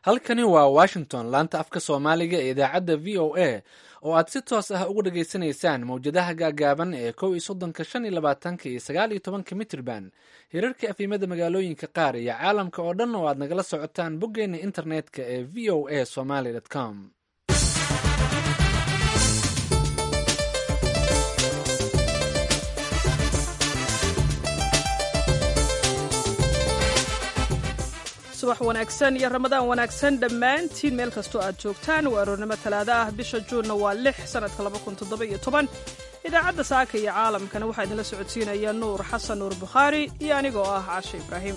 halkani waa washington laanta afka soomaaliga ee idaacadda v o a oo aad si toos ah uga dhageysanaysaan mawjadaha gaagaaban ee kow iyo soddonka shan iyo labaatanka iyo sagaal iyo tobanka mitrban hirarka afimada magaalooyinka qaar iyo caalamka oo dhan oo aad nagala socotaan boggeena internetka ee v o a somaly com subax wanaagsan iyo ramadaan wanaagsan dhammaantiin meel kastoo aad joogtaan waa aroornimo talaado ah bisha juunna waa lix sannadka idaacadda saaka iyo caalamkana waxaa idinla socodsiinaya nuur xasan nuur bukhaari iyo anigoo ah cashe ibraahim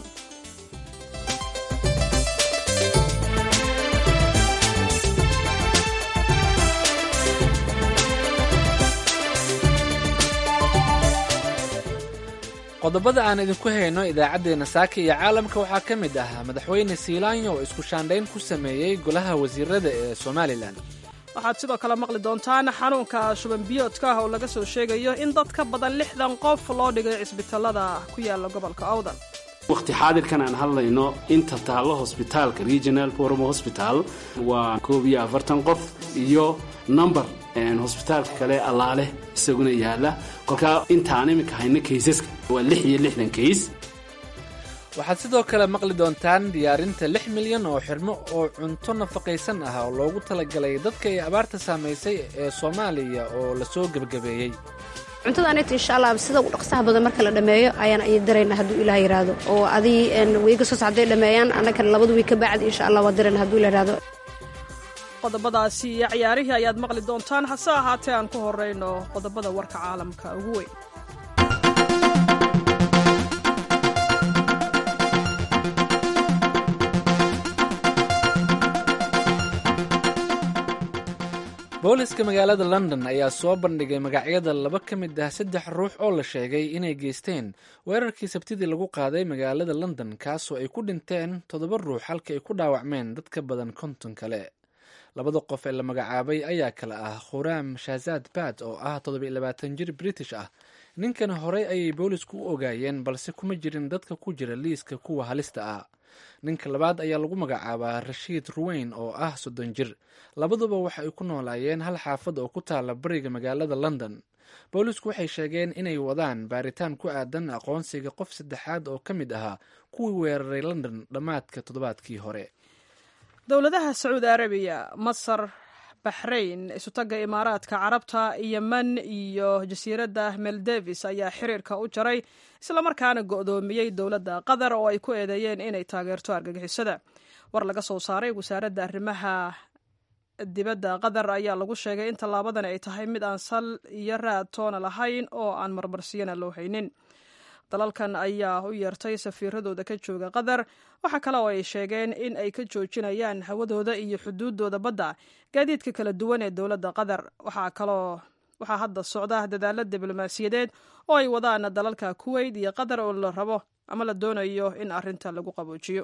qodobada aan idinku hayno idaacaddeenna saaka iyo caalamka waxaa ka mid ah madaxweyne siilaanyo oo isku shaandhayn ku sameeyey golaha wasiirada ee somalilan waxaad sidoo kale maqli doontaan xanuunka shuban biyoodka ah oo laga soo sheegayo in dad ka badan lixdan qof loo dhigay cisbitallada ku yaala gobolka awdal wakhti xaadirkan aan hadlayno inta taallo hosbitaalka regional forum hosbital waa koob iyo afartan qof iyo number hosbitaalka kale allaale isaguna yaala kolkaa intaan iminka hayno kaysaska waa lix iyo lixdan kays waxaad sidoo kale maqli doontaan diyaarinta lix milyan oo xirmo oo cunto nafaqaysan ah oo loogu talagalay dadka ay abaarta saamaysay ee soomaaliya oo lasoo gebagabeeyey cuntadaanita insha allah sida ugu dhaqsaha badan marka la dhammeeyo ayaan ay diraynaa hadduu ilaah yidhaahdo oo adii weyga soo socday dhammeeyaan annagana labada wiig ka bacdi insha allah waa dirayna hadduu ila yidhahdo qodobadaasi iyo ciyaarihii ayaad maqli doontaan hase ahaatee aan ku horrayno qodobada warka caalamka ugu weyn booliska magaalada london ayaa soo bandhigay magacyada laba ka mid ah saddex ruux oo la sheegay inay geysteen weerarkii sabtidii lagu qaaday magaalada london kaasoo ay ku dhinteen toddoba ruux halka ay ku dhaawacmeen dad ka badan konton kale labada qof ee la magacaabay ayaa kale ah khuraam shahzaad bad oo ah toddobiyo labaatan jir british ah ninkan horey ayay boolisku u ogaayeen balse kuma jirin dadka ku jira liiska kuwa halista ah ninka labaad ayaa lagu magacaabaa rashiid ruweyn oo ah soddon jir labaduba waxa ay ku noolaayeen hal xaafad oo ku taala bariga magaalada london boolisku waxay sheegeen inay wadaan baaritaan ku aadan aqoonsiga qof saddexaad oo ka mid ahaa kuwii weeraray london dhammaadka toddobaadkii hore dowladaha sacuudi arabiya masar baxrayn isutagga imaaraadka carabta yemen iyo jasiiradda meldevis ayaa xiriirka u jaray islamarkaana go'doomiyey dowladda qatar oo ay ku eedeeyeen inay taageerto argagixisada war laga soo saaray wasaaradda arrimaha dibadda qatar ayaa lagu sheegay in tallaabadan ay tahay mid aan sal iyo raad toona lahayn oo aan marmarsiyana loo haynin dalalkan ayaa u yeertay safiiradooda ka jooga qatar waxaa kale oo ay sheegeen in ay ka joojinayaan hawadooda iyo xuduuddooda badda gaadiidka kala duwan ee dowladda qatar waxaa kaloo waxaa hadda socda dadaalo diblomaasiyadeed oo ay wadaan dalalka kuweyt iyo qatar oo la rabo ama la doonayo in arrinta lagu qaboojiyo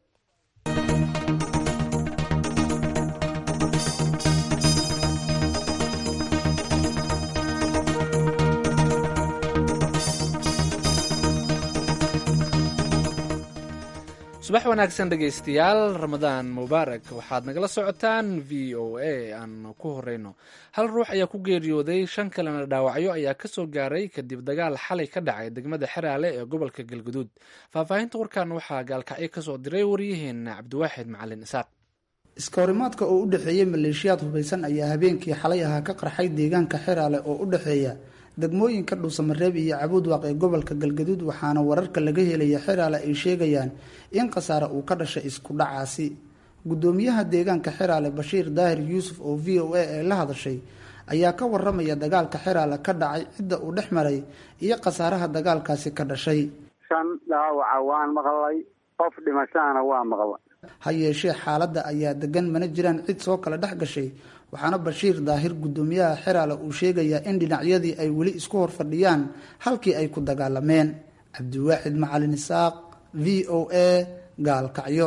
subax wanaagsan dhegaystayaal ramadaan mubaarak waxaad nagala socotaan v o a aan ku horeyno hal ruux ayaa ku geeriyooday shan kalena dhaawacyo ayaa kasoo gaaray kadib dagaal xalay ka dhacay degmada xeraale ee gobolka galguduud faahfaahinta warkan waxaa gaalkacyo kasoo diray waryaheena cabdiwaaxid macalin isaaq iskahorimaadka oo u dhexeeyey maleeshiyaad hubaysan ayaa habeenkii xalay ahaa ka qarxay deegaanka xeraale oo u dhexeeya degmooyinka dhuusamareeb iyo cabuudwaaq ee gobolka galgaduud waxaana wararka laga helaya xeraale ay sheegayaan in khasaare uu ka dhashay isku dhacaasi gudoomiyaha deegaanka xeraale bashiir daahir yuusuf oo v o a ee la hadashay ayaa ka waramaya dagaalka xeraale ka dhacay cidda uu dhex maray iyo khasaaraha dagaalkaasi ka dhashay shan dhaawaca waan maqlay qof dhimashahana waa maqlay ha yeeshee xaaladda ayaa degan mana jiraan cid soo kala dhex gashay waxaana bashiir daahir gudoomiyaha xeraale uu sheegayaa in dhinacyadii ay weli isku hor fadhiyaan halkii ay ku dagaalameen cabdiwaaxid macalin isaaq v o a gaalkacyo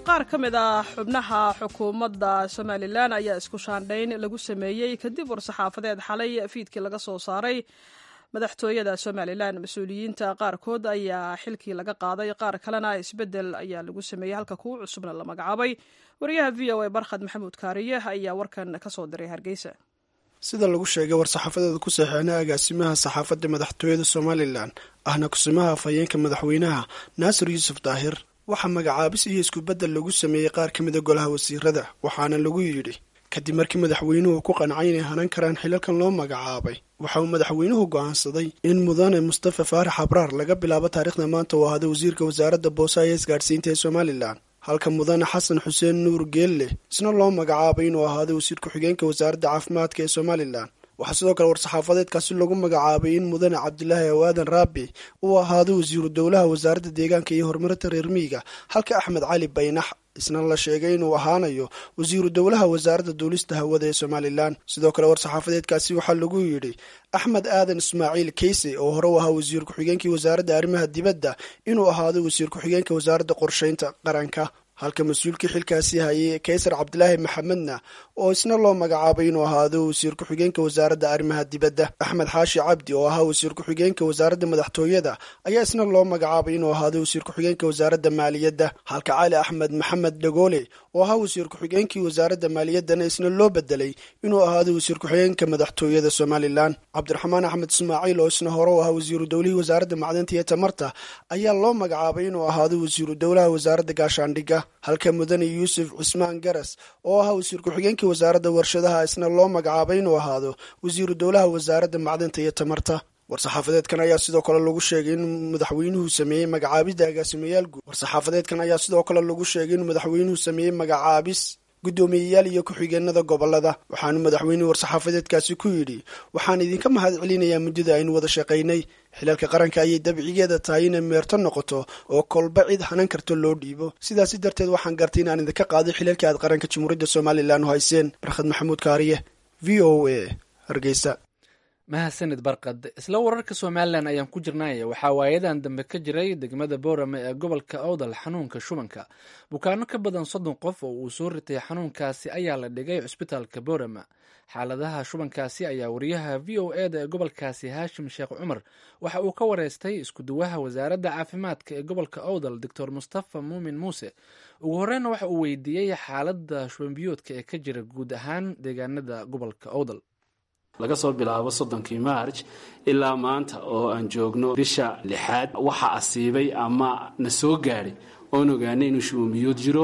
qaar ka mid ah xubnaha xukuumadda somalilan ayaa isku shaandhayn lagu sameeyey kadib war-saxaafadeed xalay fiidkii laga soo saaray madaxtooyada somalilan mas-uuliyiinta qaarkood ayaa xilkii laga qaaday qaar kalena isbedel ayaa lagu sameeyey halka kuwa cusubna la magacaabay wariyaha v o a barkhad maxamuud kaariye ayaa warkan kasoo diray hargeysa sida lagu sheegay war-saxaafadeeda ku saxeexnay agaasimaha saxaafadda madaxtooyada somalilan ahna kusimaha afhayeenka madaxweynaha naasir yuusuf daahir waxaa magacaabis iyo iskubeddel lagu sameeyey qaar ka mida golaha wasiirada waxaana lagu yidhi kadib markii madaxweynuhu ku qancay inay hanan karaan xilalkan loo magacaabay waxa uu madaxweynuhu go'aansaday in mudane mustafa faarax abraar laga bilaabo taariikhda maanta uu ahaaday wasiirka wasaaradda boosaha ee isgaadhsiinta ee somalilan halka mudane xasan xuseen nuur geelle isna loo magacaabay inuu ahaaday wasiir ku-xigeenka wasaaradda caafimaadka ee somalilan waxaa sidoo kale war-saxaafadeedkaasi lagu magacaabay in mudane cabdilaahi awaadan raabi uu ahaado wasiiru dowlaha wasaaradda deegaanka iyo horumarinta reer miyiga halka axmed cali baynax isna la sheegay inuu ahaanayo wasiiru dowlaha wasaaradda duulista hawada ee somalilan sidoo kale war-saxaafadeedkaasi waxaa lagu yidhi axmed aadan ismaaciil keyse oo hore u ahaa wasiir ku-xigeenkii wasaaradda arrimaha dibadda inuu ahaado wasiir ku-xigeenka wasaaradda qorsheynta qaranka halka mas-uulkii xilkaasi hayay kaysar cabdilaahi maxamedna oo isna loo magacaabay inuu ahaado wasiir ku-xigeenka wasaaradda arrimaha dibadda axmed xaashi cabdi oo ahaa wasiir ku-xigeenka wasaaradda madaxtooyada ayaa isna loo magacaabay inuu ahaado wasiir ku-xigeenka wasaaradda maaliyadda halka cali axmed maxamed dhagoole oo ahaa wasiir ku-xigeenkii wasaaradda maaliyaddana isna loo bedelay inuu ahaado wasiir ku-xigeenka madaxtooyada somalilan cabdiraxmaan axmed ismaaciil oo isna hore u ahaa wasiiru dowlihii wasaaradda macdanta iyo tamarta ayaa loo magacaabay inuu ahaado wasiiru dowlaha wasaaradda gaashaandhigga halka mudane yuusuf cismaan garas oo ahaa wasiir ku-xigeenkii wasaaradda warshadaha isna loo magacaabay inuu ahaado wasiiru dowlaha wasaaradda macdanta iyo tamarta war-saxaafadeedkan ayaa sidoo kale lagu sheegay in madaxweynuhu sameeyey magacaabisda agaasimayaal guud war-saxaafadeedkan ayaa sidoo kale lagu sheegay in madaxweynuhu sameeyey magacaabis guddoomiyeyaal iyo ku-xigeenada gobolada waxaanu madaxweynuhu war-saxaafadeedkaasi ku yidhi waxaan idinka mahad celinayaa muddada aynu wada shaqaynay xilalka qaranka ayay dabcigeeda tahay inay meerto noqoto oo kolba cid hanan karto loo dhiibo sidaasi darteed waxaan gartay inaan idinka qaaday xilalkii aad qaranka jamhuuriyadda somalilan u hayseen barkhad maxamuud kaariye v o a hargeysa mahadsanid barkad isla wararka somalilan ayaan ku jirnay waxaa waayadan dambe ka jiray degmada boorame ee gobolka owdal xanuunka shubanka bukaano ka badan soddon qof oo uu soo ritay xanuunkaasi ayaa la dhigay cusbitaalka boorame xaaladaha shubankaasi ayaa wariyaha v o eda ee gobolkaasi haashim sheekh cumar waxa uu ka wareystay iskuduwaha wasaaradda caafimaadka ee gobolka owdal doctor mustafa muumin muuse ugu horeyna waxa uu weydiiyey xaaladda shubanbiyoodka ee ka jira guud ahaan deegaanada gobolka owdal laga soo bilaabo soddonkii maarj ilaa maanta oo aan joogno bisha lixaad waxa asiibay ama na soo gaadhay oon ogaanay inuu shubanbiyood jiro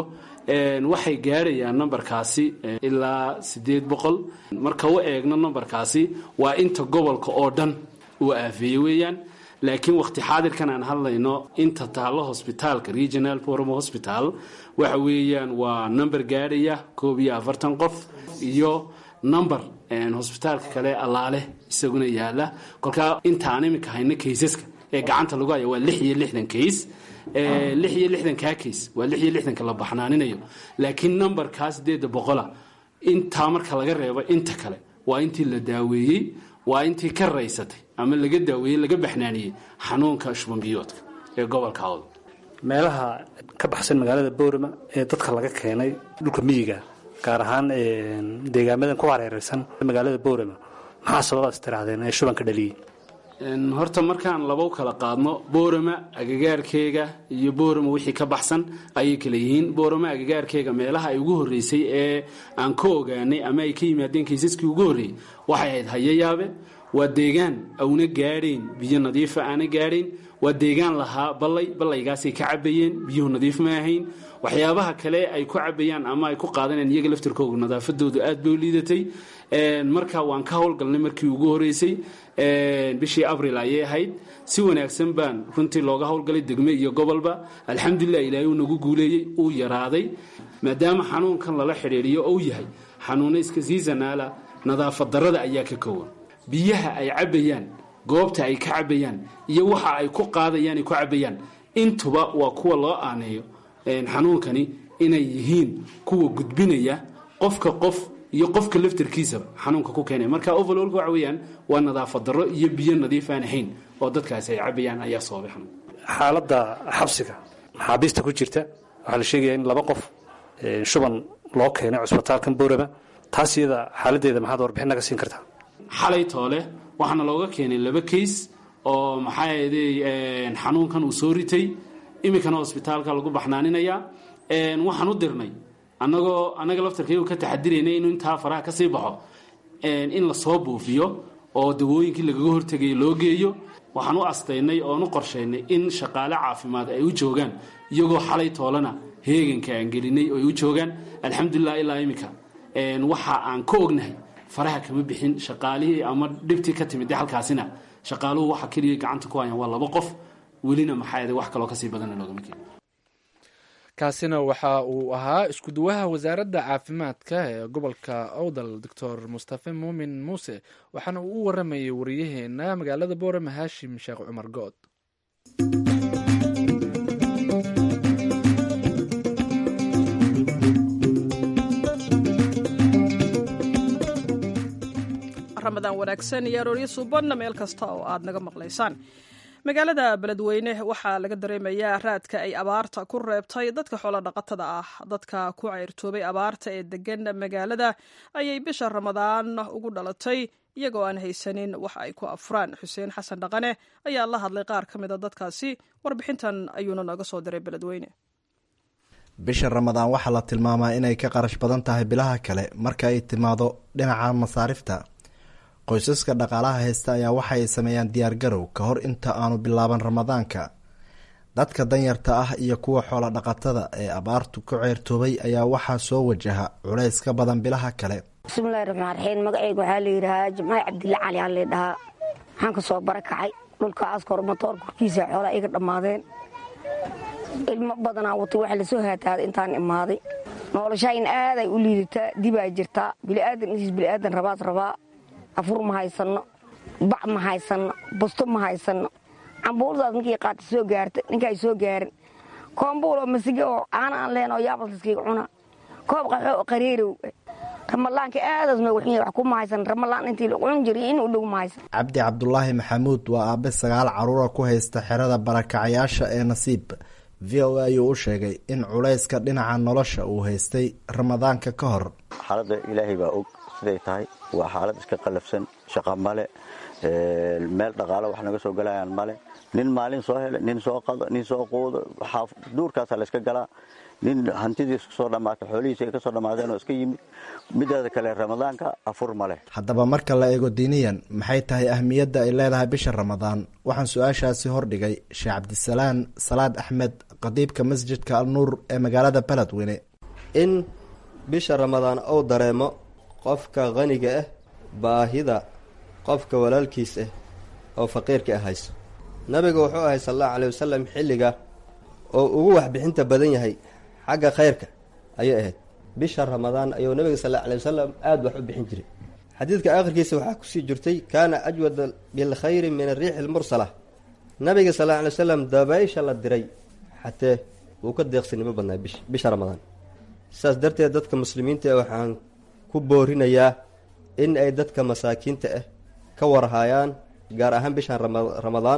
waxay gaadhayaan nambarkaasi ilaa siddeed boqol marka u eegno nambarkaasi waa inta gobolka oo dhan uu aafeeyey weeyaan laakiin wakhti xaadirkan aan hadlayno inta taallo hosbitaalka regional forum hosbital waxa weeyaan waa number gaadhaya koob iyo afartan qof iyo number hosbitaalka kale allaale isaguna yaala kolkaa intaan iminka hayno kaysaska ee gacanta lagu haya waa lix iyo lixdan kays lix iyo lixdankaa kays waa lix iyo lixdanka la baxnaaninayo laakiin numberkaa sideedda boqola intaa marka laga reebo inta kale waa intii la daaweeyey waa intii ka raysatay ama laga daaweeyey laga baxnaaniyey xanuunka shubanbiyoodka ee gobolka awd meelaha ka baxsan magaalada boorama ee dadka laga keenay dhulka miyiga gaar ahaan deegaamadan ku hareereysan magaalada boorama maxaa sababaas tirahdeen ee shubanka dhaliyey horta markaan laba u kala qaadno boorama agagaarkeega iyo boorama wixii ka baxsan ayay kala yihiin boorama agagaarkeega meelaha ay ugu horreysay ee aan ka ogaanay ama ay ka yimaadeen kaysaskii ugu horreeyey waxay ahayd hayayaabe waa deegaan auna gaadhayn biyo nadiifa aana gaadhayn waa deegaan lahaa ballay ballaygaasay ka cabayeen biyuhu nadiif ma ahayn waxyaabaha kale ay ku cabayaan ama ay ku qaadanayaan iyaga laftirkooga nadaafadoodu aad bay u liidatay marka waan ka howlgalnay markii ugu horeysay bishii abril ayay ahayd si wanaagsan baan runtii looga howlgalay degme iyo gobolba alxamdulilah ilaahay uu nagu guuleeyey uu yaraaday maadaama xanuunkan lala xidhiidhiyo ou yahay xanuuna iska siisanaala nadaafad darada ayaa ka kowan biyaha ay cabayaan goobta ay ka cabayaan iyo waxa ay ku qaadayaan ay ku cabayaan intuba waa kuwa loo aaneeyo xanuunkani inay yihiin kuwa gudbinaya qofka qof iyo qofka laftarkiisaba xanuunka ku keenaya marka overloolka waxa weeyaan waa nadaafad darro iyo biyo nadiif aan ahayn oo dadkaasi ay cabayaan ayaa sababay xanuun xaaladda xabsiga maxaabiista ku jirta waxaa la sheegaya in laba qof shuban loo keenay cusbitaalkan boorama taas iyada xaaladeeda maxaad warbixin naga siin kartaa xalay toole waxaana looga keenay laba kays oo maxaa yeedey xanuunkan uu soo ritay iminkana hosbitaalka lagu baxnaaninaya waxaan u dirnay anagoo annaga laftarkaygu ka taxadiraynay inuu intaa faraha ka sii baxo in lasoo buufiyo oo dawooyinkii lagaga hortegayay loo geeyo waxaan u astaynay oon u qorshaynay in shaqaale caafimaad ay u joogaan iyagoo xalay toolana heeganka aan gelinay oo ay u joogaan alxamdulilah ilaa iminka waxa aan ka ognahay faraha kama bixin shaqaalihii ama dhibtii ka timid halkaasina shaqaaluhu waxa keliya gacanta ku hayaan waa laba qof welina maxaa wax kaloo kasii badana loogama keeni kaasina waxa uu ahaa isku-duwaha wasaaradda caafimaadka ee gobolka owdal doctor mustafe muumin muuse waxaana uu u waramayay wariyaheena magaalada boorama haashim sheekh cumar good ramadaan wanaagsan iyo arooryo suubanna meel kasta oo aad naga maqlaysaan magaalada beledweyne waxaa laga dareemayaa raadka ay abaarta ku reebtay dadka xoolo dhaqatada ah dadka ku cayrtoobay abaarta ee degan magaalada ayay bisha ramadaan ugu dhalatay iyagoo aan haysanin wax ay ku afuraan xuseen xasan dhaqane ayaa la hadlay qaar ka mida dadkaasi warbixintan ayuuna nooga soo diray beledweyne bisha ramadaan waxaa la tilmaamaa inay ka qarash badan tahay bilaha kale marka ay timaado dhinaca masaarifta qoysaska dhaqaalaha haysta ayaa waxa ay sameeyaan diyaargarow ka hor inta aanu bilaaban ramadaanka dadka danyarta ah iyo kuwa xoolo dhaqatada ee abaartu ku ceertoobay ayaa waxaa soo wajaha culays ka badan bilaha kale bismillahi raxmaan raxiim magacayga waxaa layidhahaa jimcaali cabdilla cali aa laydhahaa waxaan ka soo barakacay dhulka askor matoor korkiisa xoolaa iga dhammaadeen ilmo badanaa watay waxa lasoo haataaday intaan imaaday noloshayn aaday u liidataa dibaa jirtaa biliaadan intiis biliaadan rabaad rabaa afur ma haysanno bac ma haysanno busto ma haysanno cambuuladaas ninkii qaata soo gaarta ninkaay soo gaarin koombuuloo masige oo caana aan lehen oo yaabalkiiskayga cuna koob qaxoo qareerow ramalaanka aadaas magaxunya wax kuma haysan ramalaan intii la cun jiray in u dhow ma haysan cabdi cabdulaahi maxamuud waa aabe sagaal caruura ku haysta xerada barakacayaasha ee nasiib v o a ayuu u sheegay in culayska dhinaca nolosha uu haystay ramadaanka ka hor xaaladda ilaahay baa og siday tahay waa xaalad iska qallafsan shaqa male meel dhaqaalo wax naga soo galayaan male nin maalin soo hele nin soo qado nin soo quudo duurkaasaa layska galaa nin hantidiis kasoo dhamaatay xoolihiisi ay kasoo dhammaadeen oo iska yimid mideeda kale ramadaanka afur ma leh haddaba marka la eego diiniyan maxay tahay ahmiyadda ay leedahay bisha ramadaan waxaan su-aashaasi hordhigay sheekh cabdisalaan salaad axmed qadiibka masjidka al nuur ee magaalada beledweyne in bisha ramadaan uu dareemo qofka qaniga ah baahida qofka walaalkiis ah oo faqiirka ah hayso nabigu wuxuu ahay sal allahu caley wasalam xilliga oo ugu waxbixinta badan yahay xagga khayrka ayay ahayd bisha ramadaan ayuu nabiga sal alla aley wasalam aada wax u bixin jiray xadiidka aakhirkiisa waxaa kusii jirtay kaana ajwada bilkhayri min ariixi lmursala nabiga sal alla alay wasalam dabaysha la diray xatee wuu ka deeqsinimo badnaa bisha ramadaan saas darteed dadka muslimiinta ah waxaan ku boorinayaa in ay dadka masaakiinta ah ka warhaayaan gaar ahaan bishan ramadaan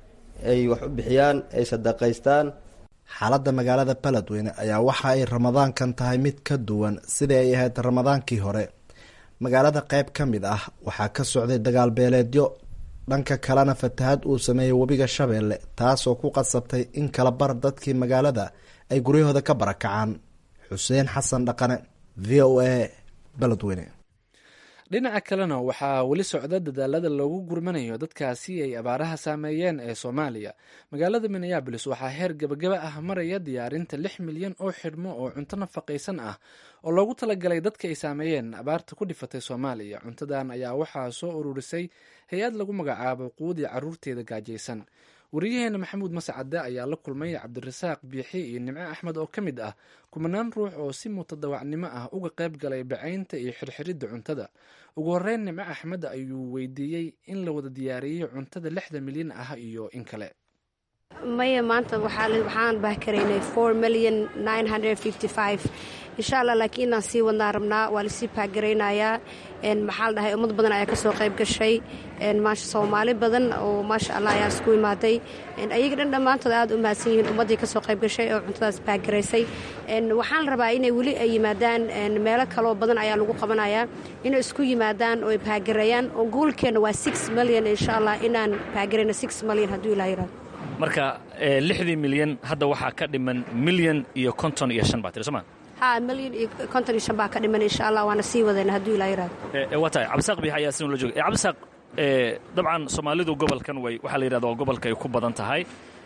ay wax u bixiyaan ay sadaqaystaan xaaladda magaalada beledweyne ayaa waxa ay ramadaankan tahay mid ka duwan sidai ay ahayd ramadaankii hore magaalada qeyb ka mid ah waxaa ka socday dagaal beeleedyo dhanka kalena fatahad uu sameeyey webiga shabeelle taasoo ku qasabtay in kala bar dadkii magaalada ay guryahooda ka barakacaan xuseen xasan dhaqane v o a beledweyne dhinaca kalena waxaa weli socda dadaalada loogu gurmanayo dadkaasi ay abaaraha saameeyeen ee soomaaliya magaalada minneabolis waxaa heer gabagaba ah maraya diyaarinta lix milyan oo xidhmo oo cunto nafaqaysan ah oo loogu talagalay dadka ay saameeyeen abaarta ku dhifatay soomaaliya cuntadan ayaa waxaa soo ururisay hay-ad lagu magacaabo quudii caruurteeda gaajaysan wariyaheena maxamuud mascade ayaa la kulmay cabdirasaaq biixi iyo nimco axmed oo ka mid ah kumanaan ruux oo si mutadawacnimo ah uga qayb galay bacaynta iyo xirxiridda cuntada ugu horeyn nimco axmed ayuu weydiiyey in la wada diyaariyey cuntada lixda milyan ah iyo in kale maya maanta waxaan baahkaraynay four million nine hundred fifty five insha allah laakiin inaan sii wadnaa rabnaa waa lasii baahgaraynayaa maxaa la dhahay ummad badan ayaa kasoo qayb gashay maasha soomaali badan oo maasha allah ayaa isku imaaday ayaga dhan dhammaantood aad u mahadsan yihiin ummaddii kasoo qayb gashay oo cuntadaas baahgaraysay waxaan rabaa inay weli ay yimaadaan meelo kaloo badan ayaa lagu qabanayaa inay isku yimaadaan oo ay baahgareeyaan oo goolkeenna waa six million insha allah inaan baahgarayno six million hadduu ilaa yiraado marka lixdii milyan hadda waxaa ka dhiman milyan iyo konton iyo shan baa tiri sooma ha milyan iyo konton iyo shan baa ka dhiman insha allah waana sii wadayna hadduu ilaa yiraado waa tahay cabdisaaq biix ayaa sinula jooga cabdisaaq dabcan soomaalidu gobolkan way waxaa la yidhahda waa gobolka ay ku badan tahay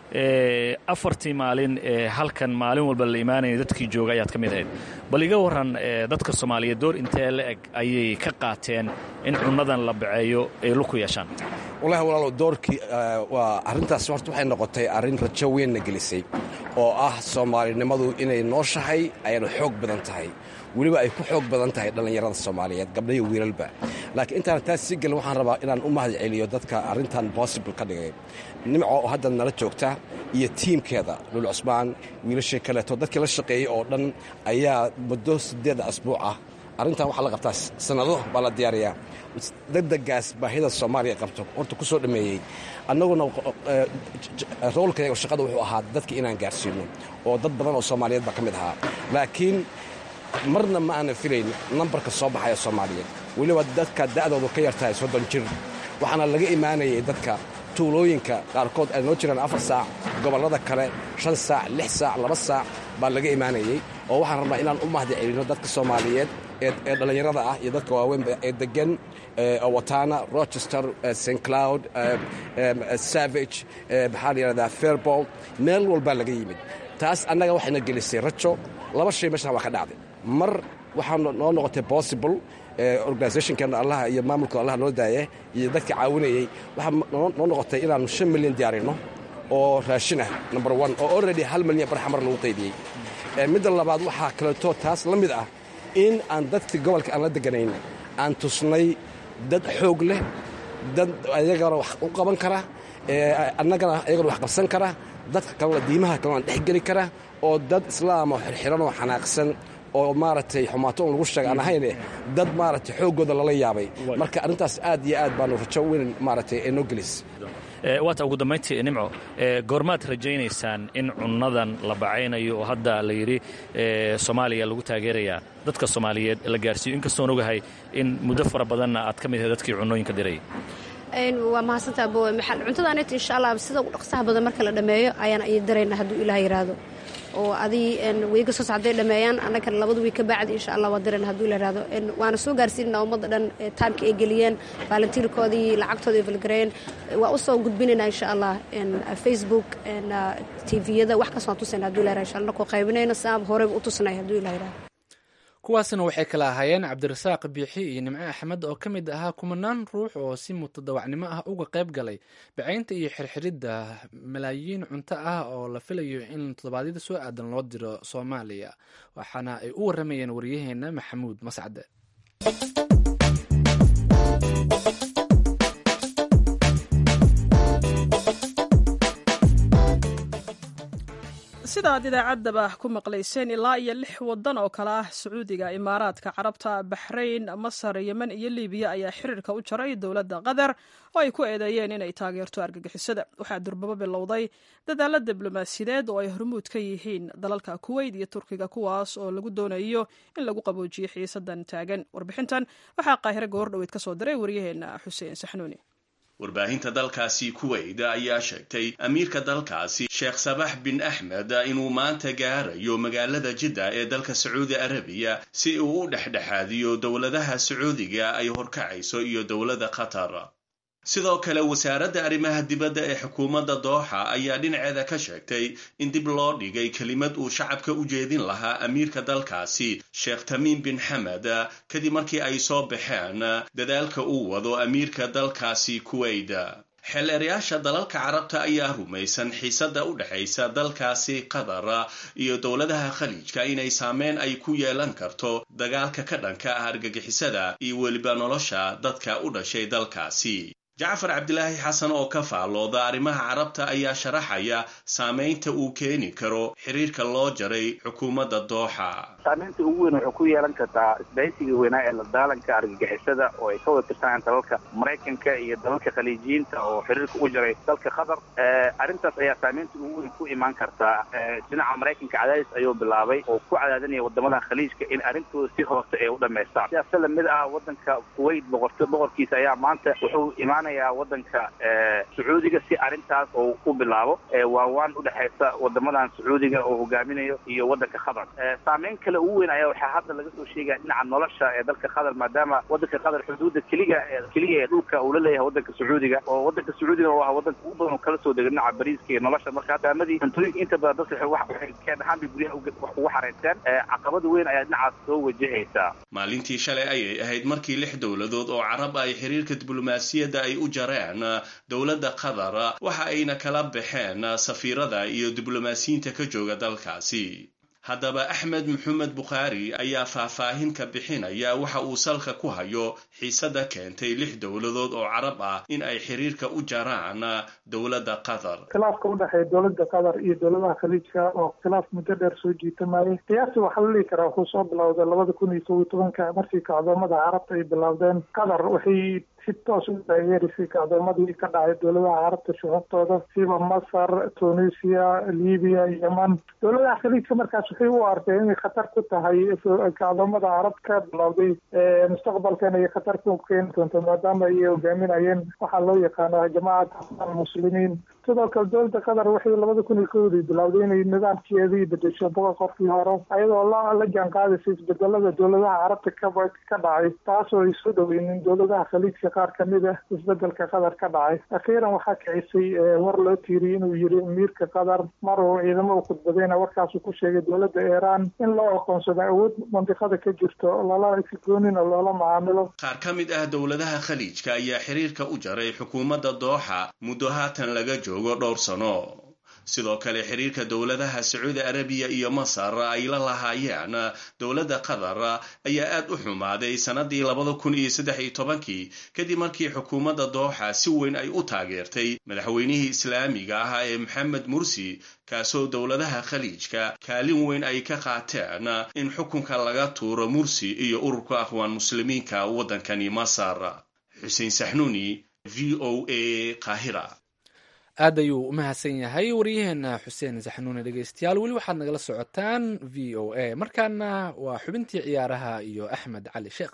afartii maalin ee halkan maalin walba la imaanaya dadkii jooga ayaad ka mid ahayd bal iga warran dadka soomaaliyeed door intee la eg ayay ka qaateen in cunnadan la baceeyo ay luku yeeshaan wallahi walaalow doorkii waa arrintaas horta waxay noqotay arrin rajo weynna gelisay oo ah soomaalinimadu inay nooshahay ayna xoog badan tahay weliba ay ku xoog badan tahay dhallinyarada soomaaliyeed gabdhayo wiilalba laakiin intaan taas sii gelin waxaan rabaa inaan u mahad celiyo dadka arrintan possible ka dhigay nimco oo hadda nala joogta iyo tiimkeeda lul cusmaan wiilashii kaleeto dadkii la shaqeeyey oo dhan ayaa muddo siddeed asbuuc ah arrintan waxaa la qabtaa sannado baa la diyaariyaa degdegaas baahida soomaaliya qabto horta ku soo dhammeeyey annaguna roolkayga shaqada wuxuu ahaa dadka inaan gaarsiino oo dad badan oo soomaaliyeed baa ka mid ahaa laakiin marna ma aanan filayn nambarka soo baxaya soomaaliyeed weliba dadka da'doodu ka yartahay soddon jir waxaana laga imaanayay dadka tuulooyinka qaarkood ay noo jiraan afar saac gobollada kale shan saac lix saac laba saac baa laga imaanayey oo waxaan rabnaa inaan u mahdi celino dadka soomaaliyeed ee dhallinyarada ah iyo dadka waaweynba ee degan watana rochester st cloud savage maxaa la yidhahdaa fairball meel walbaa laga yimid taas annaga waxayna gelisay rajo laba shay meeshan waa ka dhacday mar waxaa noo noqotay possible organisationkeena allaha iyo maamulka allaha noo daaya iyo dadka caawinayey waxaa noo noqotay inaannu shan milyan diyaarino oo raashin ah number one oo already hal milyan barxamar lagu qaydiyey midda labaad waxaa kaleeto taas la mid ah in aan dadka gobolka aan la deganayn aan tusnay dad xoog leh dad ayagana wax u qaban kara annagana ayagana wax qabsan kara dadka kalena diimaha kalena dhexgeli kara oo dad islaam oo xirxiran oo xanaaqsan oo maaragtay xumaato un lagu sheega aan ahayne dad maaragtay xooggooda lala yaabay marka arrintaas aad iyo aad baanu rajo weyn maaragtay ee noo gelis waata ugu dambayntii nimco goormaad rajaynaysaan in cunnadan la bacaynayo oo hadda la yidhi soomaaliya lagu taageerayaa dadka soomaaliyeed la gaarsiiyo inkastoon ogahay in muddo fara badanna aad ka mid ahay dadkii cunnooyinka dirayay waa mahadsantaa bowe maxal cuntadaanit insha allah sida ugu dhaqsaha badan marka la dhammeeyo ayaan ay darayna hadduu ilaah yiraahdo oo adii weyga soo socday dhammeeyaan annagana labada wiig ka baacdi insha allah waa darayna hadduu ila yiraahdo waana soo gaarsiinana ummadda dhan taamka ay geliyeen baalantiirkoodii lacagtooda ay falgareeyeen waa u soo gudbinaynaa insha allah facebook tviyada wax kas waan tusayna hadduu ila yirahdo insha allah nakoo qaybinayno saab horeyba u tusnay hadduu ilaah yirahdo kuwaasina waxay kala ahaayeen cabdirasaaq biixi iyo nimco axmed oo ka mid ahaa kumanaan ruux oo si mutadawacnimo ah uga qayb galay bacaynta iyo xirxiridda malaayiin cunto ah oo la filayo in toddobaadyada soo aadan loo diro soomaaliya waxaana ay u waramayeen waryaheena maxamuud mascade sida aad idaacaddaba ku maqlayseen ilaa iyo lix waddan oo kale ah sacuudiga imaaraadka carabta baxrayn masar yemen iyo libiya ayaa xiriirka u jaray dowladda qatar oo ay ku eedeeyeen inay taageerto argagixisada waxaa durbabo bilowday dadaalla diblomaasiyadeed oo ay hormuud ka yihiin dalalka kuweyt iyo turkiga kuwaas oo lagu doonayo in lagu qaboojiyo xiisadan taagan warbixintan waxaa qaahire goordhoweyd ka soo diray waryaheena xuseen saxnuuni warbaahinta dalkaasi kuweyt ayaa sheegtay amiirka dalkaasi sheekh sabax bin axmed inuu maanta gaarayo magaalada jidda ee dalka sacuudi arabiya si uu u dhexdhexaadiyo dowladaha sacuudiga ay horkacayso iyo dowladda qatar sidoo kale wasaaradda arrimaha dibadda ee xukuumadda dooxa ayaa dhinaceeda ka sheegtay in dib loo dhigay kelimad uu shacabka u jeedin lahaa amiirka dalkaasi sheekh tamiim bin xamed kadib markii ay soo baxeen dadaalka uu wado amiirka dalkaasi kuweyt xeeleerayaasha dalalka carabta ayaa rumaysan xiisadda u dhexaysa dalkaasi qatar iyo dowladaha khaliijka inay saameyn ay ku yeelan karto dagaalka ka dhanka ah argagixisada iyo weliba nolosha dadka u dhashay dalkaasi jacfar cabdilaahi xasan oo ka faallooda arrimaha carabta ayaa sharaxaya saamaynta uu keeni karo xiriirka loo jaray xukuumadda dooxa saamaynta ugu weyn waxay ku yeelan kartaa isbahaysiga weynaa ee la daalanka argagixisada oo ay ka wada tirsanayaan dalalka maraykanka iyo dalalka khaliijiyiinta oo xiriirka u jaray dalka qatar arrintaas ayaa saamaynta ugu weyn ku imaan kartaa dhinaca maraykanka cadaadis ayuu bilaabay oo ku cadaadinaya wadamada khaliijka in arrintooda si hoose ay u dhamaystaan sidaas lamid ah wadanka kuwait boqorto boqorkiisa ayaa maanta wuxuu imaanayaa wadanka sacuudiga si arrintaas oo u bilaabo waawaan udhexaysa wadamadan sacuudiga oo hogaaminayo iyo wadanka qatar saameyn kale ugu weyn ayaa waxaa hadda laga soo sheegaya dhinaca nolosha ee dalka qatar maadaama wadanka qatar xuduudda keliga keliya ee dhulka uu la leeyahay wadanka sacuudiga oo wadanka sacuudiga waa wadanka ugu badan oo kala soo dega dhinaca bariiska iyo nolosha marka hadaamadii cuntooyinka inta badan dadka waxay keen ahaan bay guryaha ugu xareysteen caqabada weyn ayaa dhinacaas soo wajahaysaa maalintii shalay ayay ahayd markii lix dowladood oo carab ay xiriirka diblomaasiyadda ay u jareen dowladda qatar waxa ayna kala baxeen safiirada iyo diblomaasiyiinta ka jooga dalkaasi haddaba axmed maxamed bukhaari ayaa faahfaahin ka bixinaya waxa uu salka ku hayo xiisada keentay lix dowladood oo carab ah in ay xiriirka u jaraan dowladda qatar khilaafka u dhexeeya dowladda qatar iyo dowladaha khaliijka oo khilaaf muddo dheer soo jiitamayay qiyaastii waxaa la dhihi karaa wuxuu soo bilowday labada kun iyo kob iyo tobanka markii kacdoomada carabta ay bilowdeen qatar waxay si toos u taageerisay kacdoomadii ka dhacay dowladaha carabta shuxubtooda siba masar tunisia libiya yeman dowladaha khaliijka markaas waxay u arkeen inay khatar ku tahay kacdoomada carab ka bilowday mustaqbalkan ay khatar ku keeni doonto maadaama ay hogaaminayeen waxaa loo yaqaana jamacat almuslimiin sidoo kale dowladda qatar waxay labada kun iyo kowdii bilowday inay nidaamkeedii bedesho boqol qofkii hore ayadoo la la jaan qaadaysa isbedelada dowladaha carabta ka ka dhacay taasoo ay soo dhoweynin dowladaha khaliijka qaar kamid ah isbedelka qatar ka dhacay akhiiran waxaa kicisay war loo tiiriyey inuu yiri amiirka qatar mar uu ciidamo u khudbadayna warkaasuu ku sheegay dowladda iiraan in loo aqoonsado awood mandiqada ka jirto lala sigoonina loola macaamilo qaar ka mid ah dowladaha khaliijka ayaa xiriirka u jaray xukuumadda dooxa muddo haatan laga joogo dhowr sano sidoo kale xiriirka dowladaha sacuudi arabiya iyo masar ay la lahaayeen dowladda qatar ayaa aad u xumaaday sannadii labada kun iyo saddex iyo tobankii kadib markii xukuumadda dooxa si weyn ay u taageertay madaxweynihii islaamiga ah ee maxamed mursi kaasoo dowladaha khaliijka kaalin weyn ay ka qaateen in xukunka laga tuuro mursi iyo ururka akhwaan muslimiinka waddankani masar xuseen saxnuuni v o a qaahira aad ayuu u mahadsan yahay waryaheena xuseen saxnuune dhegeystayaal weli waxaad nagala socotaan v o a markaana waa xubintii ciyaaraha iyo axmed cali sheekh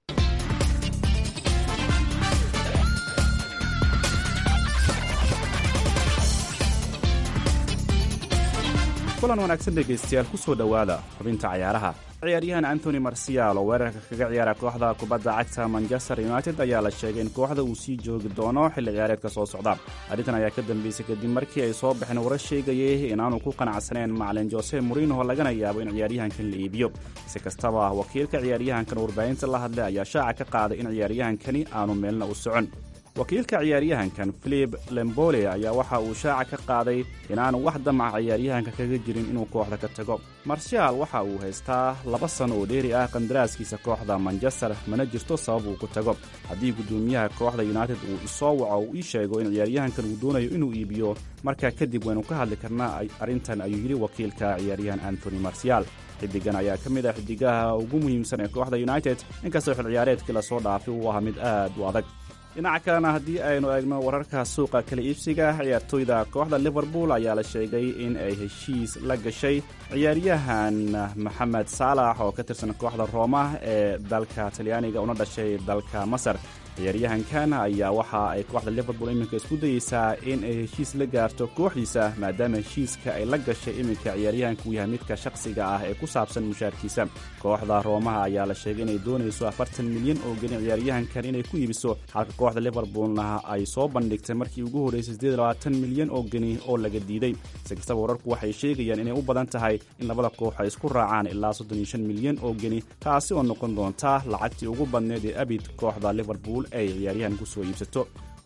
kulan wanaagsan dhegaystayaal ku soo dhowaada xubinta cayaaraha ciyaaryahan antony marsial oo weerarka kaga ciyaara kooxda kubadda cagta manchester united ayaa la sheegay in kooxda uu sii joogi doono xilli ciyaareedka soo socda arrintan ayaa ka dambeysay kadib markii ay soo baxeen warar sheegayay inaanu ku qanacsaneen macalin jose morinoho lagana yaabo in ciyaaryahankan la iibiyo si kastaba wakiilka ciyaaryahankan warbaahinta la hadlay ayaa shaaca ka qaaday in ciyaaryahankani aanu meelna u socon wakiilka ciyaaryahankan filip lembole ayaa waxa uu shaaca ka qaaday inaanu wax damaca ciyaaryahanka kaga jirin inuu kooxda ka tago marshaal waxa uu haystaa laba sano oo dheeri ah qandaraaskiisa kooxda manchester mana jirto sabab uu ku tago haddii guddoomiyaha kooxda united uu isoo waco uu ii sheego in ciyaaryahankan uu doonayo inuu iibiyo markaa kadib waynu ka hadli karnaa arrintan ayuu yidhi wakiilka ciyaaryahan antony marsial xidigan ayaa ka mid ah xidigaha ugu muhiimsan ee kooxda united inkastoo xil ciyaareedkii lasoo dhaafay uu ahaa mid aad u adag dhinaca kalena haddii aynu eegno wararka suuqa kala iibsiga ciyaartooyda kooxda liverpool ayaa la sheegay in ay heshiis la gashay ciyaaryahan maxamed saalax oo ka tirsan kooxda rooma ee dalka talyaaniga una dhashay dalka masar ciyaaryahankan ayaa waxa ay kooxda liverpool iminka isku dayeysaa in ay heshiis la gaarto kooxdiisa maadaama heshiiska ay la gashay iminka ciyaaryahanka uu yahay midka shakhsiga ah ee ku saabsan mushaarkiisa kooxda roomaha ayaa la sheegay inay doonayso afartan milyan oo gelin ciyaaryahankan inay ku iibiso halka kooxda liverpoolna ay soo bandhigtay markii ugu horreysay siddeed labaatan milyan oo geni oo laga diiday si kastaba wararku waxay sheegayaan inay u badan tahay in labada koox ay isku raacaan ilaa soddon iyo shan milyan oo geni taasi oo noqon doonta lacagtii ugu badneed ee abid kooxda liverpool ay ciyaaryahan ku soo iibsato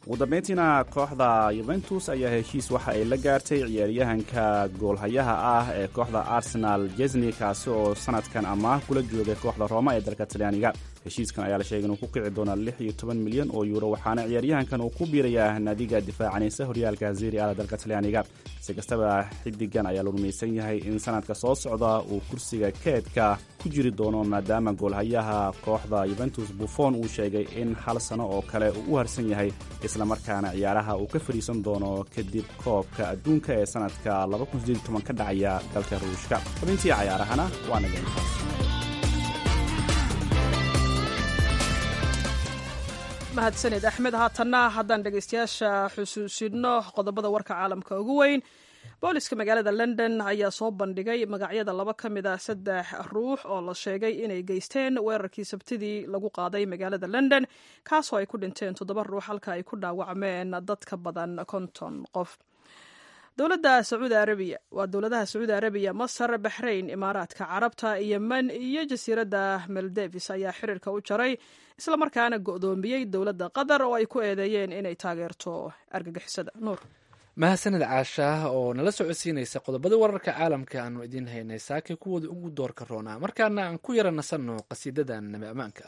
ugu dambeyntiina kooxda yuventus ayaa heshiis waxa ay la gaartay ciyaaryahanka goolhayaha ah ee kooxda arsenal jesni kaasi oo sanadkan amaah kula joogay kooxda rooma ee dalka talyaaniga heshiiskan ayaa la sheegay inuu ku kici doona lix iyo toban milyan oo yuuro waxaana ciyaaryahankan uu ku biirayaa naadiga difaacanaysa horyaalka zeri ala dalka talyaaniga si kastaba xidigan ayaa la rumaysan yahay in sanadka soo socda uu kursiga keedka ku jiri doono maadaama goolhayaha kooxda yuventus buffon uu sheegay in hal sano oo kale uu u harsan yahay islamarkaana ciyaaraha uu ka fadhiisan doono kadib koobka adduunka ee sanadka ka dhacaya dalka ruushka xubintii cayaarahana waa naga intaas mahadsanid axmed haatanna haddaan dhegaystayaasha xusuusino qodobada warka caalamka ugu weyn booliska magaalada london ayaa soo bandhigay magacyada laba ka mid ah saddex ruux oo la sheegay inay geysteen weerarkii sabtidii lagu qaaday magaalada london kaasoo ay ku dhinteen toddoba ruux halka ay ku dhaawacmeen dad ka badan konton qof dowladda sacuudi arabiya waa dowladaha sacuudi arabiya masar baxrayn imaaraadka carabta yemen iyo jasiiradda maldevis ayaa xiriirka u jaray islamarkaana go'doomiyey dowladda qatar oo ay ku eedeeyeen inay taageerto argagixisada nuur mahadsanid caashaah oo nala socodsiinaysa qodobada wararka caalamka aanu idiin haynay saake kuwooda ugu doorka roonaa markaana aan ku yara nasanno qasiidadan nabi ammaanka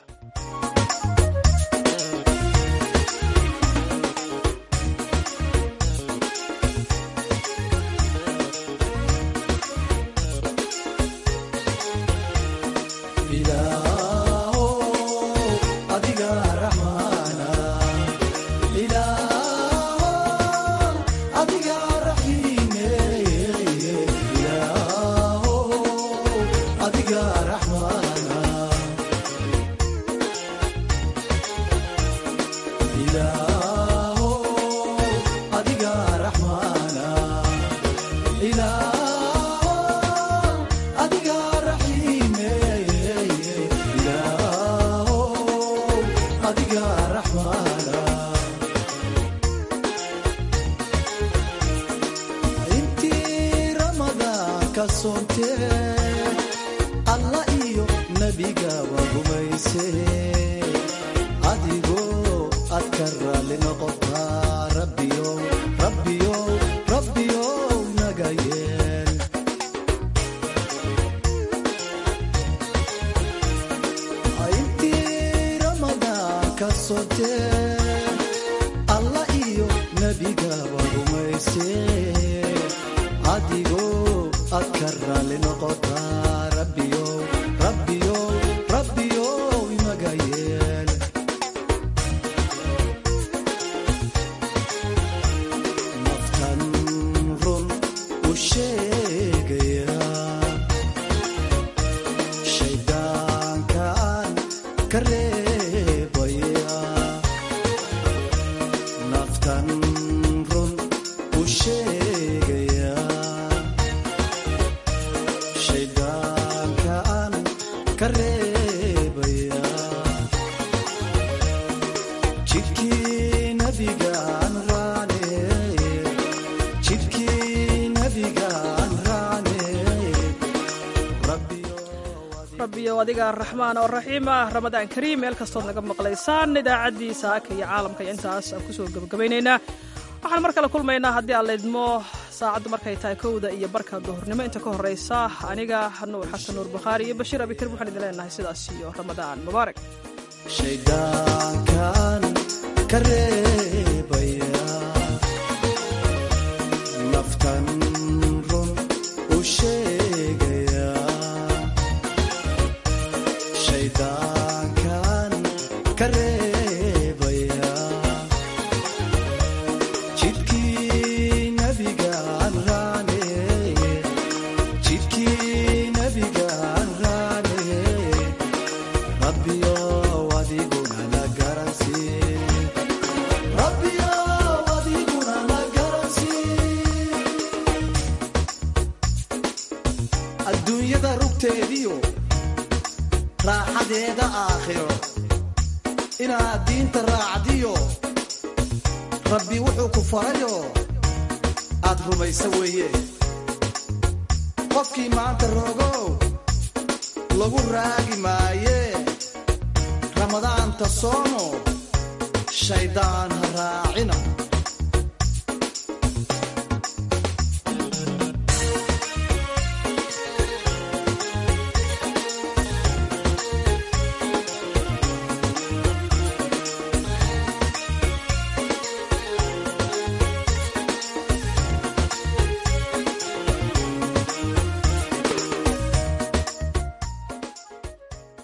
adiga raxmaan oo raxiim ah ramadaan kariim meel kastood naga maqlaysaan idaacaddii saaka iyo caalamka iyo intaas aan kusoo gebagabaynaynaa waxaan mar kale kulmaynaa haddii aan laydmo saacaddu markay tahay kowda iyo barka duhurnimo inta ka horraysa aniga nuur xasan nuur bakhaari iyo bashiir abikar waxaan idin leenahay sidaas iyo ramadaan mubaarak shaydaankan ka reebaya naftan run u sheegaya shaydaankan ka reebaya jidkii nabigaan raane jidkii nabigaan raane rabbiyow adiguna na garansii rabbiyow adiguna na garansii adduunyada rugteediyo raaxadeeda aakhiro inaad diinta raacdiyo rabbi wuxuu ku farayo aad rumaysa weeye qofkii maanta rogow lagu raagi maaye ramadaanta soomo shaydaan ha raacina